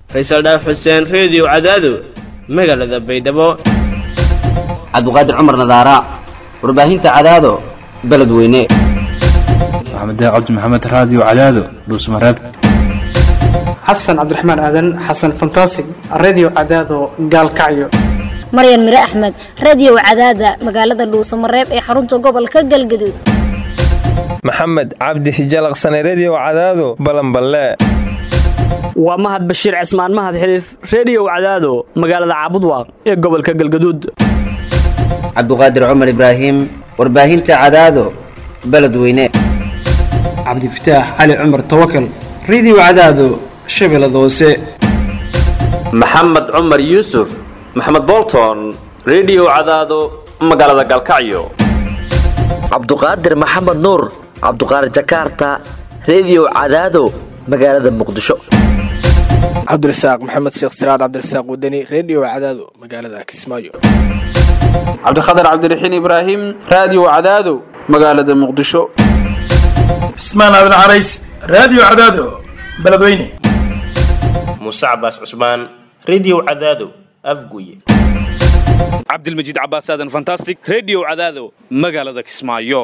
faysal dhaaf xuseen reediyo cadaado magaalada baydhabo cabduqaadir cumar nadaara warbaahinta cadaado beledweyne maxamed cabdi maxamed raadiyo cadaado dhuusmareeb xasan cabdiraxmaan aadan xasan fantasig redio cadaado gaalkacyo maryan mire axmed radio cadaada magaalada dhuusamareeb ee xarunta gobolka galgaduud maxamed cabdi hijalaqsane redio cadaado balanballe waa mahad bashiir cismaan mahad xiliif reediyow cadaado magaalada caabudwaaq ee gobolka galgaduud cabduqaadir cumar ibraahim warbaahinta cadaado beledweyne cabdifataax cali cumar tawakal redio cadaado shabeellada hoose maxamed cumar yuusuf maxamed bolton redio cadaado magaalada galkacyo cabduqaadir maxamed nuur cabduqaadir jakarta redio cadaado magaalada muqdisho cabdirasaaq maxamed sheekh siraad cabdirasaaq wadani redio cadaado magaalada kismaayo cabdikhatar cabdiraxiin ibraahim raadiyo cadaado magaalada muqdisho cismaan aadan carays raadiyo cadaado beledweyne muuse cabaas cusmaan redio cadaado afguye cabdilmajiid cabaas aadan fantastic redio cadaado magaalada kismaayo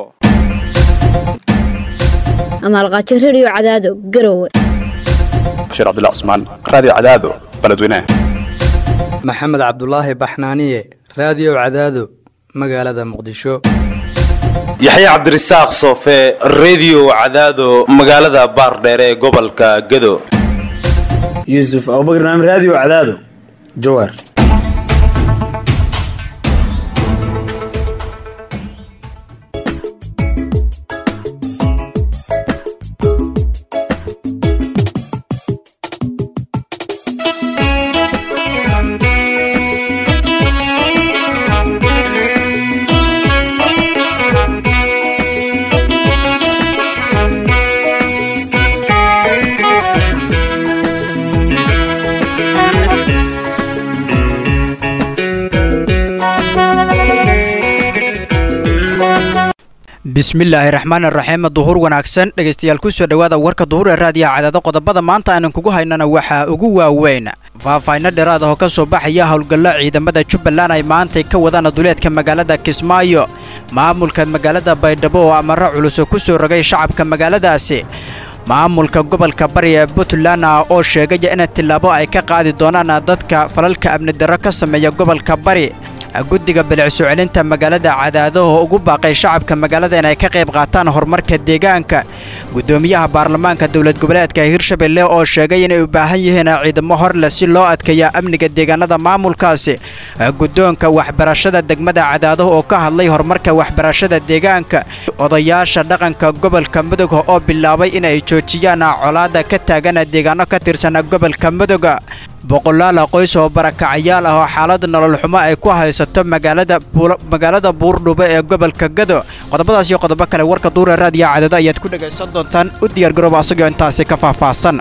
amaalqaajo redio cadaado garowe bashiir cabdilla cusmaan raadiyo cadaado beledweyne maxamed cabdulaahi baxnaaniye raadiyo cadaado magaalada muqdisho yaxya cabdirasaaq soofe redio cadaado magaalada baardheere ee gobolka gedo yuusuf abubakr naam raadiyo cadaado jawaar bismillaahi raxmaan raxiim duhur wanaagsan dhegaystayaal kusoo dhowaada warka duhur ee raadiyaha cadaado qodobada maanta aanan kugu haynana waxaa ugu waaweyn faahfaahinno dheeraad oo ka soo baxaya howlgallo ciidamada jubbaland ay maantay ka wadaan duleedka magaalada kismaayo maamulka magaalada baydhabo oo amaro culuso ku soo rogay shacabka magaaladaasi maamulka gobolka bari ee puntland oo sheegaya in tillaabo ay ka qaadi doonaan dadka falalka amni darro ka sameeya gobolka bari guddiga bilicso celinta magaalada cadaadaho ugu baaqay shacabka magaalada inay ka qayb qaataan horumarka deegaanka guddoomiyaha baarlamaanka dowlad goboleedka hirshabelle oo sheegay inay u baahan yihiin ciidamo horleh si loo adkeeya amniga deegaanada maamulkaasi guddoonka waxbarashada degmada cadaadaho oo ka hadlay horumarka waxbarashada deegaanka odayaasha dhaqanka gobolka mudug oo bilaabay inay joojiyaan colaada ka taagan deegaano ka tirsan gobolka mudug boqolaal qoys oo barakacayaal ah oo xaalad nolol xumo ay ku haysato magaalada buurdhube ee gobolka gado qodobadaas iyo qodobo kale warka duure raadiyo cadado ayaad ku dhegaysan doontaan u diyaargarooba asagoo intaasi ka faahfaahsan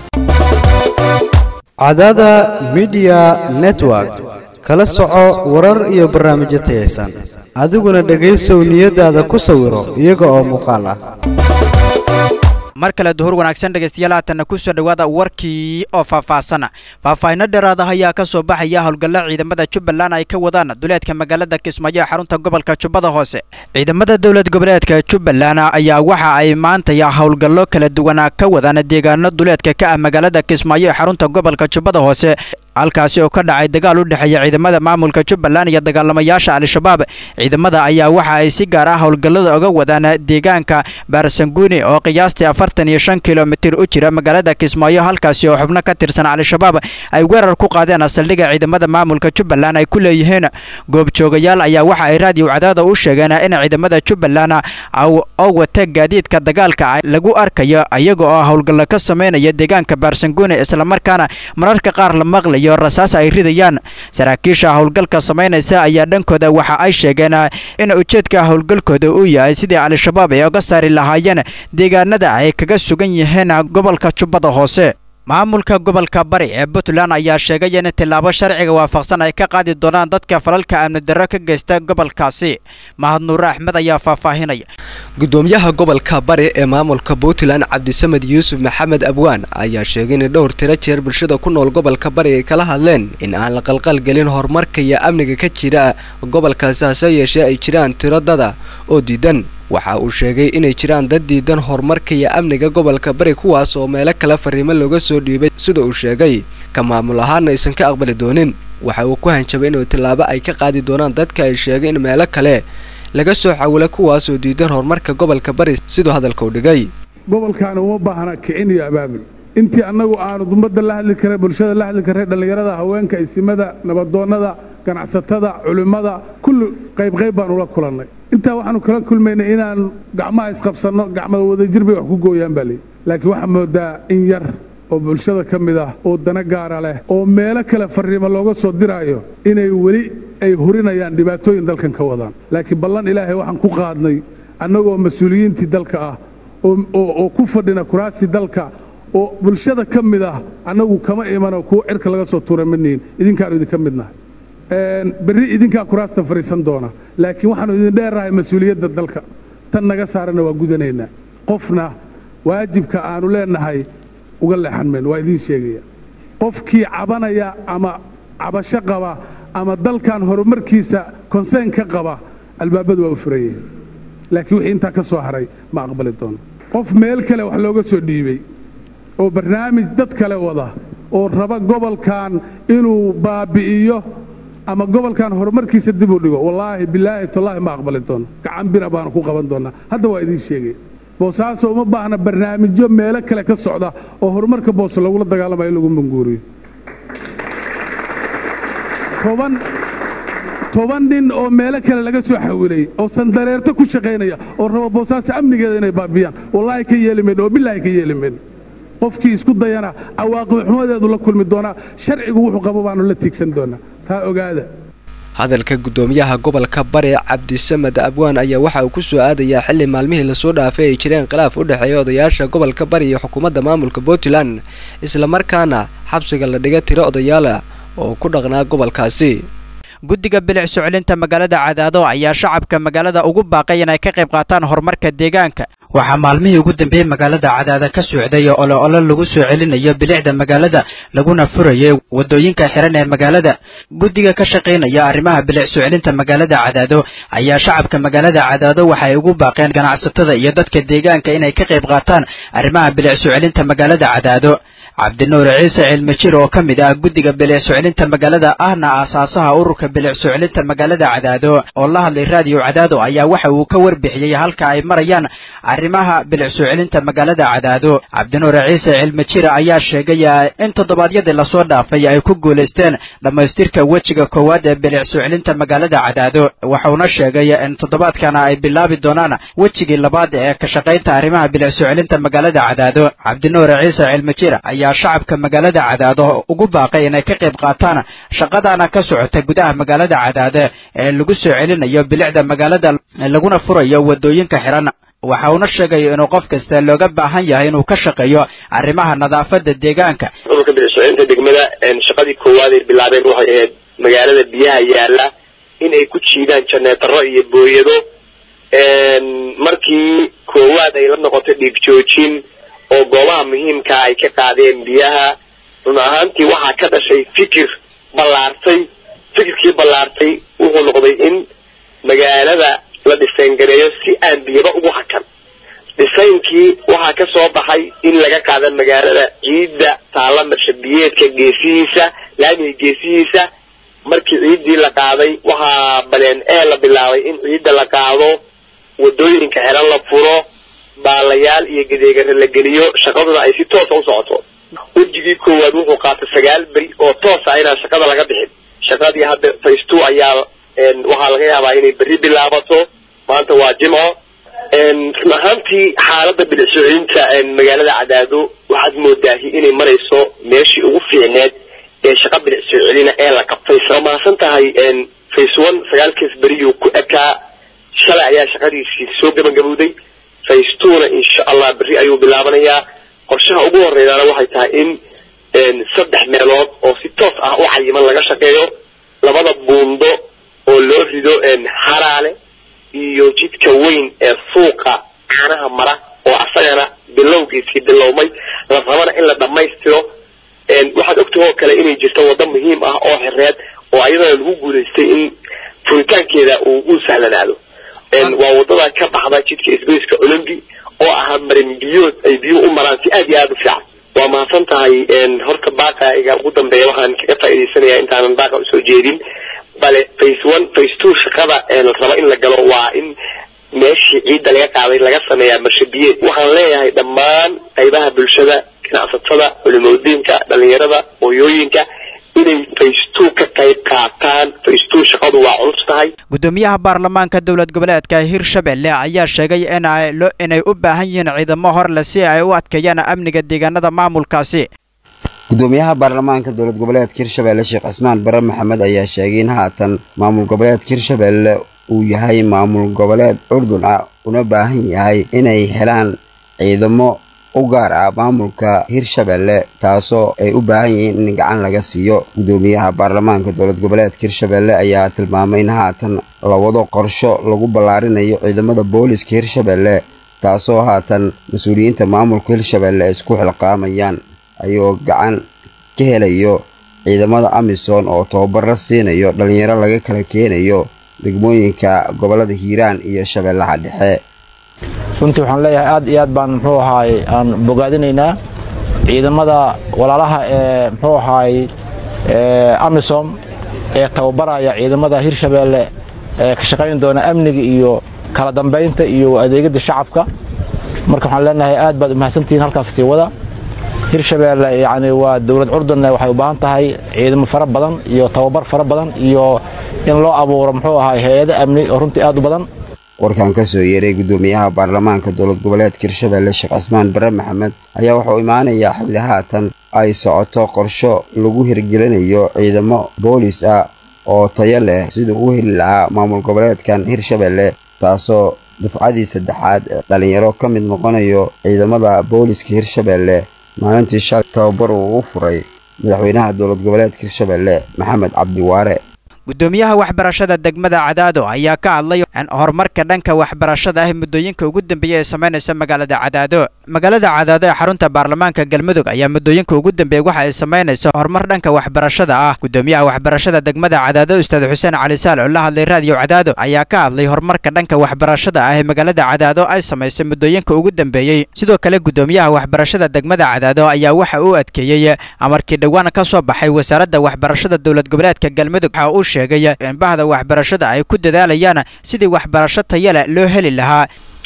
cadada midiya network kala soco warar iyo barnaamijyo tayaysan adiguna dhegaysow niyadaada ku sawiro iyaga oo muuqaal ah mar kale duhur wanaagsan dhegaystayaal haatanna ku soo dhowaada warkii oo faahfaahsana faahfaahinno dheeraad ah ayaa ka soo baxaya howlgallo ciidamada jubbaland ay ka wadaan duleedka magaalada kismaayo ee xarunta gobolka jubbada hoose ciidamada dowlad goboleedka jubbaland ayaa waxa ay maantaya howlgallo kala duwanaa ka wadaan deegaano duleedka ka ah magaalada kismaayo ee xarunta gobolka jubbada hoose halkaasi oo ka dhacay dagaal u dhexeeya ciidamada maamulka jubbaland iyo dagaalamayaasha al-shabaab ciidamada ayaa waxa ay si gaar ah howlgallada uga wadaan deegaanka baarsanguuni oo qiyaastii afartan iyo shan kilomitir u jira magaalada kismaayo halkaasi oo xubno ka tirsan al-shabaab ay weerar ku qaadeen saldhigga ciidamada maamulka jubbaland ay ku leeyihiin goobjoogayaal ayaa waxa ay raadiyo cadaada u sheegeen in ciidamada jubbaland oo wata gaadiidka dagaalka lagu arkayo iyaga oo howlgallo ka sameynaya deegaanka baarsanguuni islamarkaana mararka qaar la maqlay iyo rasaas ay ridayaan saraakiisha howlgalka samaynaysa ayaa dhankooda waxa ay sheegeen in ujeedka howlgalkooda uu yahay sidii al-shabaab ay uga saari lahaayeen deegaanada ay kaga sugan yihiin gobolka jubbada hoose maamulka gobolka bari ee puntland ayaa sheegay in tillaabo sharciga waafaqsan ay ka qaadi doonaan dadka falalka amni darro ka geysta gobolkaasi mahad nuure axmed ayaa faahfaahinaya gudoomiyaha gobolka bari ee maamulka puntland cabdisamed yuusuf maxamed abwaan ayaa sheegay in dhowr tiro jeer bulshada ku nool gobolka bari ay kala hadleen in aan la qalqalgelin horumarka iyo amniga ka jira gobolkaasi hase yeeshee ay jiraan tiro dada oo diidan waxa uu sheegay inay jiraan dad diidan horumarka iyo amniga gobolka bari kuwaas oo meelo kale fariimo looga soo dhiibay sida uu sheegay ka maamul ahaana aysan ka aqbali doonin waxa uu ku hanjabay inuu tillaabo ay ka qaadi doonaan dadka ay sheegay in meelo kale laga soo xawilay kuwaasoo diidan horumarka gobolka bari siduu hadalka u dhigay gobolkaani uma baahna kicin iyo abaabul intii annagu aanu ummadda la hadli karray bulshada la hadli karray dhallinyarada haweenka isimada nabadoonnada ganacsatada culimmada kulli qaybqayb baanu la kulannay intaa waxaanu kala kulmaynay inaan gacmaha isqabsanno gacmada wadajir bay wax ku gooyaan baa leeyi laakiin waxaa moodaa in yar oo bulshada ka mid ah oo dana gaara leh oo meelo kale farriimo looga soo diraayo inay weli ay hurinayaan dhibaatooyin dalkan ka wadaan laakiin ballan ilaahay waxaan ku qaadnay annagoo mas-uuliyiintii dalka ah oo ku fadhina kuraastii dalka oo bulshada ka mid ah annagu kama imano kuwo cirka laga soo tuura manihin idinkaanu idinka midnahay berri idinkaa kuraasta fadhiisan doona laakiin waxaanu idin dheernahay mas-uuliyadda dalka tan naga saarana waa gudanaynaa qofna waajibka aanu leenahay uga leexan mayno waa idiin sheegaya qofkii cabanaya ama cabasho qaba ama dalkan horumarkiisa konseyn ka qaba albaabadu waa u furan yihiin laakiin wixii intaa ka soo haray ma aqbali doono qof meel kale wax looga soo dhiibay oo barnaamij dad kale wada oo raba gobolkan inuu baabi'iyo ama gobolkan horumarkiisa dib u dhigo wallaahi bilaahi tallaahi ma aqbali doono gacan bira baanu ku qaban doonaa hadda waa idiin sheegaya boosaaso uma baahna barnaamijyo meelo kale ka socda oo horumarka boose lagula dagaalamayo in lagu manguuriyo toban toban nin oo meelo kale laga soo xawilay oo sandareerto ku shaqaynaya oo raba boosaaso amnigeeda inay baabiyaan wallaahi ka yeeli mayno oo bilaahi ka yeeli mayno qofkii isku dayana cawaaqib xumadeedu la kulmi doonaa sharcigu wuxuu qabo baanu la tiigsan doonaa taa ogaada hadalka gudoomiyaha gobolka bari cabdisamed abwaan ayaa waxa uu ku soo aadayaa xili maalmihii lasoo dhaafay ay jireen khilaaf u dhexeeya odayaasha gobolka bari iyo xukuumadda maamulka puntland islamarkaana xabsiga la dhiga tiro odayaala oo ku dhaqnaa gobolkaasi guddiga bilic soclinta magaalada cadaado ayaa shacabka magaalada ugu baaqay inay ka qayb qaataan horumarka deegaanka waxaa maalmihii ugu dambeeyey magaalada cadaada ka socday oo ole ole lagu soo celinayo bilicda magaalada laguna furayay waddooyinka xiran ee magaalada guddiga ka shaqaynaya arrimaha bilic soo celinta magaalada cadaado ayaa shacabka magaalada cadaado waxay ugu baaqeen ganacsatada iyo dadka deegaanka inay ka qayb qaataan arrimaha bilic soo celinta magaalada cadaado cabdinuur ciise cilmijir oo ka mid ah guddiga bilic soclinta magaalada ahna aasaasaha ururka bilic soclinta magaalada cadaado oo la hadlay raadiyo cadaado ayaa waxa uu ka warbixiyey halka ay marayaan arrimaha bilic soclinta magaalada cadaado cabdinuur ciise cilmijir ayaa sheegay in toddobaadyadii lasoo dhaafay ay ku guulaysteen dhammaystirka wejiga koowaad ee bilic soclinta magaalada cadaado wuxuuna sheegay in toddobaadkana ay bilaabi doonaan wejigii labaad ee ka shaqaynta arrimaha bilic soclinta magaalada cadaado cabdinuur ciise cilmijir ayaa shacabka magaalada cadaado ugu baaqay inay ka qayb qaataan shaqadana ka socota gudaha magaalada cadaade ee lagu soo celinayo bilicda magaalada laguna furayo waddooyinka xiran waxa uuna sheegay inuu qof kasta looga baahan yahay inuu ka shaqeeyo arrimaha nadaafadda deegaanka ururka bilicsocinta degmada shaqadii koowaad ay bilaabeen waxay ahayd magaalada biyaha yaala in ay ku jiidaan janeetaro iyo booyado markii koowaad ay la noqotay dhiig joojin oo goobaha muhiimkaa ay ka qaadeen biyaha run ahaantii waxaa ka dhashay fikir ballaartay fikirkii ballaartay wuxuu noqday in magaalada la dhisayngareeyo si aan biyaba ugu hakan dhisaynkii waxaa ka soo baxay in laga qaada magaalada ciidda taalla marshabiyeedka geesihiisa laamiga geesihiisa markii ciiddii la qaaday waxaa baleen ee la bilaabay in ciidda la qaado waddooyinka xiran la furo baalayaal iyo gadeegare la geliyo shaqaduna ay si toosa u socoto wejigii koowaad wuxuu qaatay sagaal beri oo toosa inaan shaqada laga bixin shaqadii hadda face two ayaa waxaa laga yaabaa inay berri bilaabato maanta waa jimco run ahaantii xaaladda bilicsoocinta magaalada cadaado waxaad moodaahi inay marayso meeshii ugu fiicneed ee shaqa bilicsoo celina ee la qabtay isla mahadsan tahay face one sagaalkiis beriyuu ku ekaa shalay ayaa shaqadiisii soo gabagabowday face twona insha allah berri ayuu bilaabanayaa qorshaha ugu horreeyaana waxay tahay in saddex meelood oo si toos ah u cayiman laga shaqeeyo labada buundo oo loo rido haraale iyo jidka weyn ee suuqa caanaha mara oo asagana bilowgiisii bilowmay la rabana in la dhammaystiro waxaad ogtahay oo kale inay jirto waddo muhiim ah oo xireed oo ayadana lagu guulaystay in furitaankeeda uu u sahlanaado waa wadada ka baxda jidka isgoyska olombi oo ahaa marin biyood ay biyuhu u maraan si aad iyo aada u fiican waa mahadsan tahay horta baaqa iga ugu dambeeya waxaan kaga faa'iidaysanayaa intaanan baaqa usoo jeedin bale face one face two shaqada la rabo in la galo waa in meeshii ciidda laga qaaday laga sameeyaa marshabiyeed waxaan leeyahay dhammaan qaybaha bulshada ganacsatada culimadiinka dhalinyarada hooyooyinka inay face two ka qayb qaataan face two shaqadu waa culus tahay gudoomiyaha baarlamaanka dowlad goboleedka hirshabelle ayaa sheegay inay u baahan yihiin ciidamo horle si ay u adkeeyaan amniga deegaanada maamulkaasi gudoomiyaha baarlamaanka dowlad goboleedka hirshabelle sheekh cismaan bare maxamed ayaa sheegay in haatan maamul goboleedka hirshabelle uu yahay maamul goboleed curdun ah una baahan yahay inay helaan ciidamo u gaar ah maamulka hirshabelle taasoo ay u baahan yihiin in gacan laga siiyo gudoomiyaha baarlamaanka dowlad goboleedka hirshabelle ayaa tilmaamay in haatan la wado qorsho lagu ballaarinayo ciidamada booliska hirshabelle taasoo haatan mas-uuliyiinta maamulka hirshabelle ay isku xilqaamayaan ayuu gacan ka helayo ciidamada amisom oo tababaro siinayo dhalinyaro laga kala keenayo degmooyinka gobolada hiiraan iyo shabeellaha dhexe runtii waxaan leeyahay aad iyo aad baan muxuu ahaay aan bogaadinaynaa ciidamada walaalaha ee muxuu ahaay amisom ee tababaraya ciidamada hirshabeelle ee ka shaqayn doona amniga iyo kala dambaynta iyo adeegada shacabka marka waxaan leenahay aad baad umahadsantihiin halkaa kasii wada hirshabeelle yani waa dowlad curdunne waxay u baahan tahay ciidamo fara badan iyo tababar fara badan iyo in loo abuuro muxuu ahaay hay-ado amni oo runtii aad u badan warkan ka soo yeeray gudoomiyaha baarlamaanka dowlad goboleedka hirshabelle sheekh cismaan bare maxamed ayaa wuxuu imaanayaa xilli haatan ay socoto qorsho lagu hirgelinayo ciidamo boolis ah oo tayo leh siduu u heli lahaa maamul goboleedkan hirshabelle taasoo dufcadii saddexaad ee dhalinyaro ka mid noqonayo ciidamada booliska hirshabelle maalintii shalay tababar uu u furay madaxweynaha dowlad goboleedka hirshabelle maxamed cabdiwaare gudoomiyaha waxbarashada degmada cadaado ayaa ka hadlay horumarka dhanka waxbarashada ah muddooyinka ugu dambeeya ee samaynaysa magaalada cadaado magaalada cadaado ee xarunta baarlamaanka galmudug ayaa muddooyinka ugu dambeeya waxa ay samaynaysa horumar dhanka waxbarashada ah gudoomiyaha waxbarashada degmada cadaado ustaad xuseen cali saal oo la hadlay raadiyo cadaado ayaa ka hadlay horumarka dhanka waxbarashada ah ee magaalada cadaado ay samaysay muddooyinka ugu dambeeyey sidoo kale gudoomiyaha waxbarashada degmada cadaado ayaa waxa uu adkeeyey amarkii dhowaan ka soo baxay wasaaradda waxbarashada dowlad goboleedka galmudug waxa uu sheegay in bahda waxbarashada ay ku dadaalayaan sidii waxbarasho tayale loo heli lahaa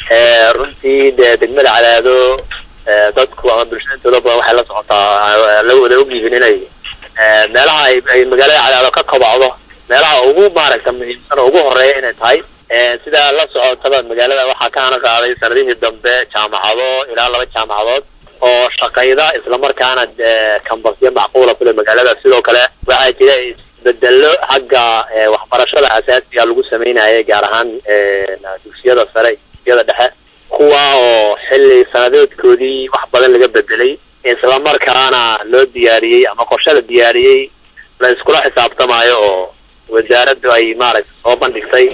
runtii dee degmada cadaado dadku ama bulshada intooda badan waxay la socotaa la wada ogyihiin inay meelaha ay ay magaalada cadaado ka kobacdo meelaha ugu maaragta muhiimsan oo ugu horeeya inay tahay sidaa la socotaba magaalada waxaa ka hana qaaday sanadihii dambe jaamacado ilaa laba jaamacadood oo shaqayda islamarkaana kambasyo macquula kule magaalada sidoo kale waxaa jira isbedelo xagga waxbarashada asaasiga lagu sameynaya gaar ahaan dugsiyada sare dugsiyada dhexe kuwa oo xilli sanadeedkoodii wax badan laga bedelay islamarkaana loo diyaariyey ama qorshe la diyaariyey la iskula xisaabtamayo oo wasaaraddu ay maaragta soo bandhigtay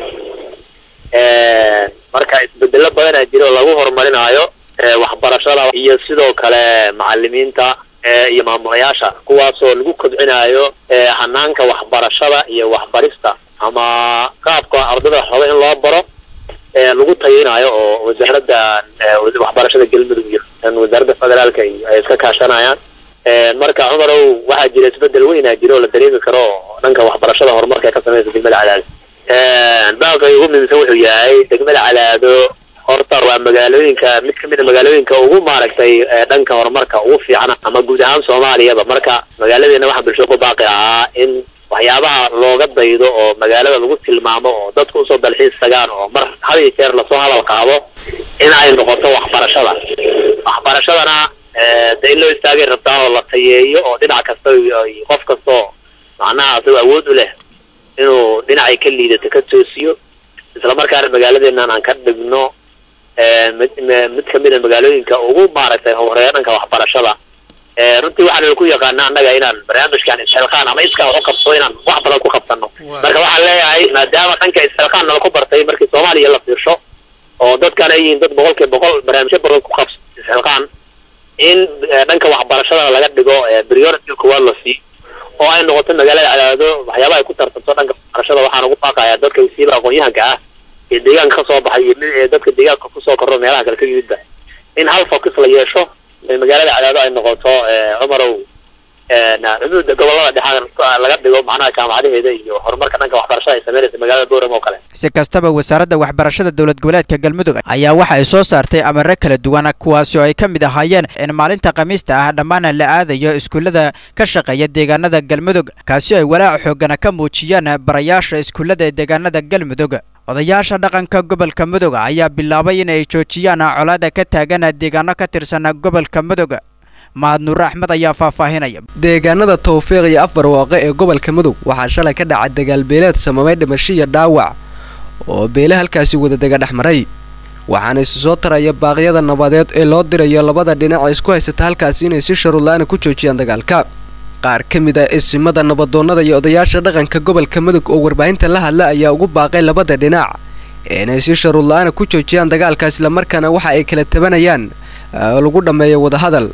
marka isbedelo badanaa jira oo lagu horumarinayo waxbarashada iyo sidoo kale macalimiinta iyo maamulayaasha kuwaasoo lagu kobcinayo hanaanka waxbarashada iyo waxbarista ama qaabka ardada raba in loo baro lagu tayinayo oo wasaaradda waxbarashada galmudug iyo wasaaradda federaalka iyo ay iska kaashanayaan marka cumarow waxaa jira isbedel weynaa jira oo la dareemi karo oo dhanka waxbarashada horumarka ee ka samaysa degmada cadaado baaqay ugu muhiimsan wuxuu yahay degmada cadaado horta waa magaalooyinka mid kamid a magaalooyinka ugu maaragtay dhanka horumarka ugu fiican ama guud ahaan soomaaliyaba marka magaaladeena waxaa bulshada ku baaqi ahaa in waxyaabaha looga daydo oo magaalada lagu tilmaamo oo dadku usoo dalxiis tagaan oo mar had iyo jeer lasoo hadal qaado in ay noqoto waxbarashada waxbarashadana de in loo istaagay rabtaa oo la tayeeyo oo dhinac kasta qof kastoo macnaha asagoo awood u leh inuu dhinacay ka liidato ka toosiyo islamarkaana magaaladeenan aan ka dhigno mid mid kamid a magaalooyinka ugu maaragtay horeeya dhanka waxbarashada runtii waxaan ku yaqaana annaga inaan barnaamijkan isxilqaan ama iskaa wax u qabto inaan wax badan ku qabsano marka waxaan leeyahay maadaama dhanka isxilqaan nala ku bartay markii soomaaliya la fiirsho oo dadkan ay yihiin dad boqol kiiba boqol barnaamijyo badan ku qabsa isxilqaan in dhanka waxbarashada laga dhigo priority kuwaad la sii oo ay noqoto magaalada cadaado waxyaabaha ay ku tartamto dhanka waxbarashada waxaan ugu baaqayaa dadka wasiiba aqoon-yahanka ah ee deegaanka kasoo baxay iyo mid ee dadka deegaanka kusoo korro meelaha kale ka yimidba in hal focus la yeesho magaalada cadaado ay noqoto cumarow xuduuda gobolada dhexaa laga dhigo macnaha jaamacadaheeda iyo horumarka dhanka waxbarashada ay sameynaysa magaalada boorama oo kale si kastaba wasaaradda waxbarashada dowlad goboleedka galmudug ayaa waxa ay soo saartay amare kala duwan kuwaasi oo ay ka mid ahaayeen in maalinta khamiista ah dhammaan la aadayo iskuullada ka shaqeeya deegaanada galmudug kaasi ay walaac xoogana ka muujiyaan barayaasha iskuullada ee deegaanada galmudug odayaasha dhaqanka gobolka mudug ayaa bilaabay in ay joojiyaan colaada ka taagan deegaano ka tirsan gobolka mudug mahad nuure axmed ayaa faahfaahinaya deegaanada tawfiiq iyo afbarwaaqe ee gobolka mudug waxaa shalay ka dhacay dagaalbeeleed samamay dhimasho iyo dhaawac oo beele halkaasi wadadega dhex maray waxaana isu soo taraya baaqyada nabadeed ee loo dirayo labada dhinac ee isku haysata halkaasi inay si sharuudla-aana ku joojiyaan dagaalka qaar ka mid ah isimada nabadoonnada iyo odayaasha dhaqanka gobolka mudug oo warbaahinta la hadla ayaa ugu baaqay labada dhinac inay si sharuudla-aana ku joojiyaan dagaalka islamarkaana waxa ay kala tabanayaan lagu dhammeeyo wadahadal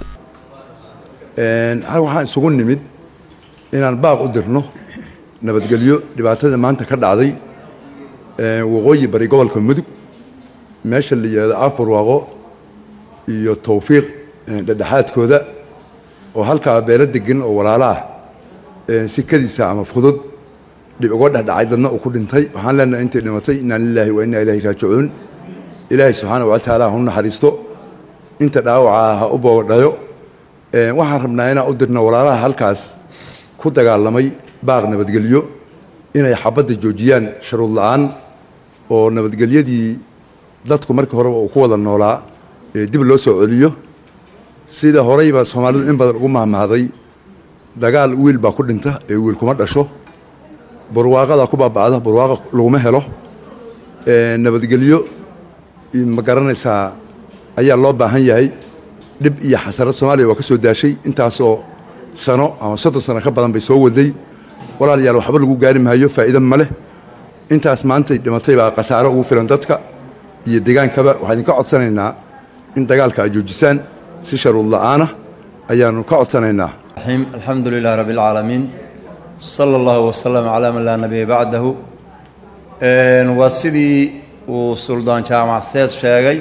hal waxaan isugu nimid inaan baaq u dirno nabadgelyo dhibaatada maanta ka dhacday waqooyi bari gobolka mudug meesha la yidhahdo afarwaaqo iyo tawfiiq dhedhexaadkooda oo halkaa beelo degan oo walaalo ah sikadiisa ama fudud dhib uga dhexdhacay dadna uu ku dhintay waxaan leenahay intay dhimatay inaa lilaahi wa innaa ilaahi raajicuun ilaahay subxaana wa tacaala ha u naxariisto inta dhaawacaa ha u boodhayo waxaan rabnaa inaan u dirno walaalaha halkaas ku dagaalamay baaq nabadgelyo inay xabadda joojiyaan sharuud la-aan oo nabadgelyadii dadku markii horeba uu ku wada noolaa dib loo soo celiyo sida horeyba soomaalidu in badan ugu mahmahday dagaal wiil baa ku dhinta ee wiil kuma dhasho barwaaqadaa ku baaba'da barwaaqa laguma helo nabadgelyo ma garanaysaa ayaa loo baahan yahay dhib iyo xasarad soomaaliya waa ka soo daashay intaasoo sano ama soddon sano ka badan bay soo waday walaalayaal waxba lagu gaari maayo faa'iido ma leh intaas maantay dhimatay baa khasaaro ugu filan dadka iyo deegaankaba waxaan idinka codsanaynaa in dagaalka aad joojisaan si sharuud la'aana ayaannu ka codsanaynaa alxamdu lilah rabi اlcaalamiin sala allahu wasalam calaa man laa nabiya bacdahu waa sidii uu suldaan jaamac seed sheegay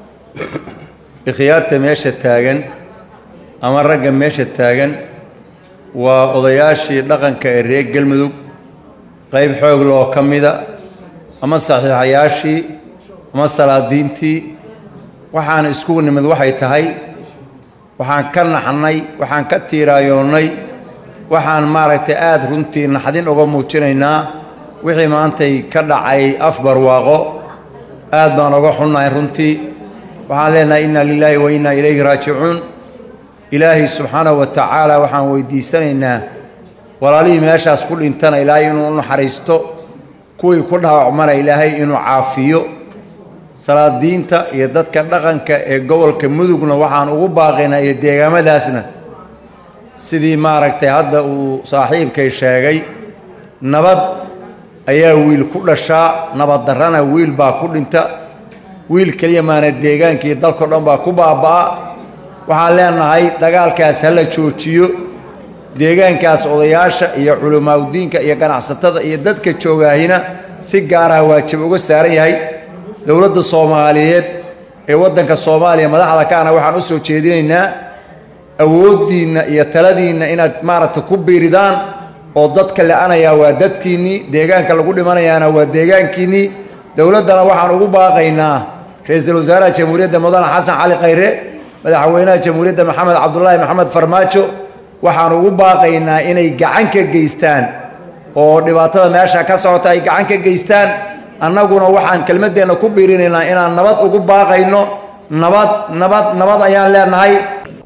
ikhyaarta meesha taagan ama ragga meesha taagan waa odayaashii dhaqanka ee reer galmudug qayb xoogle oo ka mida ama saxiixayaashii ama salaadiintii waxaan iskugu nimid waxay tahay waxaan ka naxnay waxaan ka tiiraayoonnay waxaan maaragtay aada runtii naxdin uga muujinaynaa wixii maantay ka dhacay afbarwaaqo aad baan uga xunnahay runtii waxaan leenahay inna lilaahi wa innaa ilayhi raajicuun ilaahay subxaanahu wa tacaala waxaan weydiisanaynaa walaalihii meeshaas ku dhintana ilaahay inuu u naxariisto kuwii ku dhaawacmana ilaahay inuu caafiyo salaadiinta iyo dadka dhaqanka ee gobolka mudugna waxaan ugu baaqaynaa iyo deegaamadaasna sidii maaragtay hadda uu saaxiibkay sheegay nabad ayaa wiil ku dhashaa nabad darrana wiil baa ku dhinta wiil keliya maana deegaankii dalkao dhan baa ku baaba'a waxaan leenahay dagaalkaas ha la joojiyo deegaankaas odayaasha iyo culimaaudiinka iyo ganacsatada iyo dadka joogaahina si gaaraha waajib uga saaran yahay dowladda soomaaliyeed ee waddanka soomaaliya madaxda kaana waxaan u soo jeedinaynaa awooddiinna iyo taladiinna inaad maaragtay ku biiridaan oo dadka la-anayaa waa dadkiinnii deegaanka lagu dhimanayaana waa deegaankiinnii dowladdana waxaan ugu baaqaynaa ra-iisul wasaaraha jamhuuriyadda mudane xasan cali khayre madaxweynaha jamhuuriyadda maxamed cabdulaahi maxamed farmaajo waxaan ugu baaqaynaa inay gacan ka geystaan oo dhibaatada meesha ka socota ay gacan ka geystaan annaguna waxaan kelmaddeenna ku biirinaynaa inaan nabad ugu baaqayno nabad nabad nabad ayaan leenahay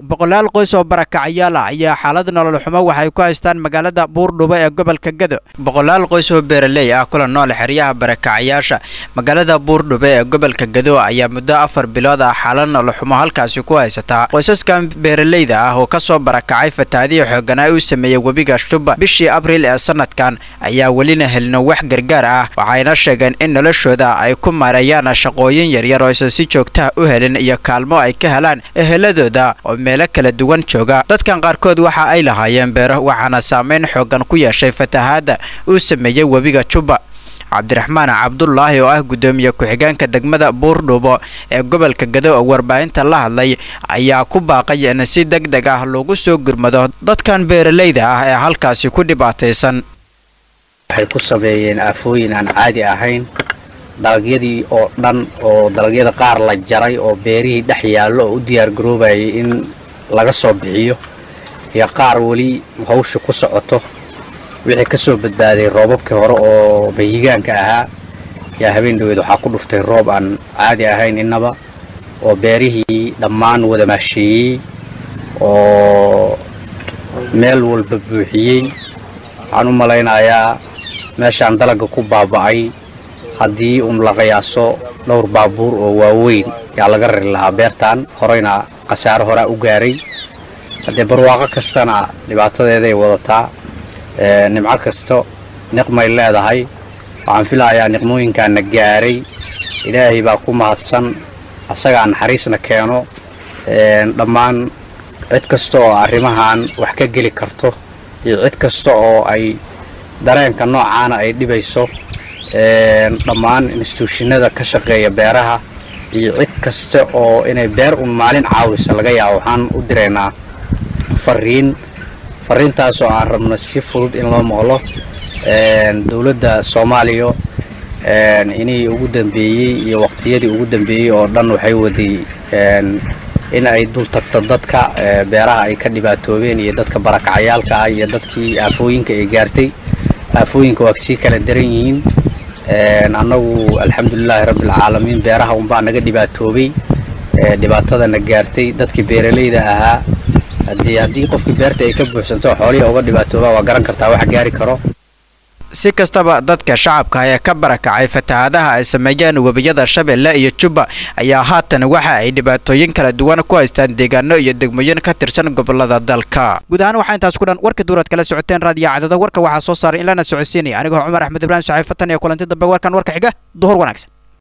boqolaal qoys oo barakacyaal ah ayaa xaalad nolol xumo waxay ku haystaan magaalada buurdhubo ee gobolka gado boqolaal qoys oo beeraley ah kula nool xeryaha barakacyaasha magaalada buurdhubo ee gobolka gado ayaa muddo afar bilood ah xaalad nolol xumo halkaasi ku haysataa qoysaskan beeraleyda ah oo kasoo barakacay fatahaadihii xooganaa uu sameeyey webiga shuba bishii abriil ee sanadkan ayaa welina helino wax gargaar ah waxayna sheegeen in noloshooda ay ku maareeyaan shaqooyin yaryar oo aysan si joogtaha u helin iyo kaalmo ay ka helaan eheladooda oo meelo kala duwan jooga dadkan qaarkood waxa ay lahaayeen beero waxaana saameyn xoogan ku yeeshay fatahaadda uu sameeyey webiga juba cabdiraxmaan cabdulaahi oo ah guddoomiye ku-xigeenka degmada buurdhubo ee gobolka gado oo warbaahinta la hadlay ayaa ku baaqay in si deg deg ah loogu soo gurmado dadkan beeraleyda ah ee halkaasi ku dhibaataysan waxay ku sameeyeen aafooyin aan caadi ahayn dalagyadii oo dhan oo dalagyada qaar la jaray oo beerihii dhex yaallo oo u diyaar garoobayay in laga soo bixiyo iyo qaar weli hawsha ku socoto wixii ka soo badbaaday roobabkii hore oo bahigaanka ahaa yaa habeen dhaweed waxaa ku dhuftay roob aan caadi ahayn innaba oo beerihii dhammaan wada maasheeyey oo meel walba buuxiyey waxaan u malaynayaa meeshaan dalagga ku baaba'ay haddii un la qiyaaso dhowr baabuur oo waaweyn yaa laga rari lahaa beertan horeyna khasaaro horaa u gaaray haddee barwaaqo kastana dhibaatadeeday wadataa nimco kasto niqmay leedahay waxaan filahayaa niqmooyinkaana gaaray ilaahay baa ku mahadsan asagaa naxariisna keeno dhammaan cid kasta oo arrimahan wax ka geli karto iyo cid kasta oo ay dareenka noocaana ay dhibayso dhammaan instituushinada ka shaqeeya beeraha iyo cid kasta oo inay beer un maalin caawisa laga yaabo waxaan u diraynaa fariin fariintaasoo aan rabno si fudud in loo maqlo dowladda soomaaliya inii ugu dambeeyey iyo waqtiyadii ugu dambeeyey oo dhan waxay waday in ay dul tagto dadka beeraha ay ka dhibaatoobeen iyo dadka barakacayaalka ah iyo dadkii aafooyinka ay gaartay aafooyinka waa sii kala daran yihiin annagu alxamdulilaahi rabbilcaalamiin beeraha unbaa naga dhibaatoobay dhibaatadana gaartay dadkii beeralayda ahaa haddii haddii qofkii beerta ay ka buuxsanto xoolihii uga dhibaatoobaa waa garan kartaa wax gaari karo si kastaba dadka shacabka ee ka barakacay fatahaadaha ay sameeyeen webiyada shabeelle iyo jubba ayaa haatan waxa ay dhibaatooyin kala duwan ku haystaan deegaano iyo degmooyin ka tirsan gobolada dalka guud ahaan waxaa intaas ku dhan warka duuraad kala socoteen raadiyo cadada warka waxaa soo saaray in lana socodsiinaya anigoo cumar axmed ibraahim saxiifatan iyo kulanti dambe warkan warka xiga duhur wanaagsan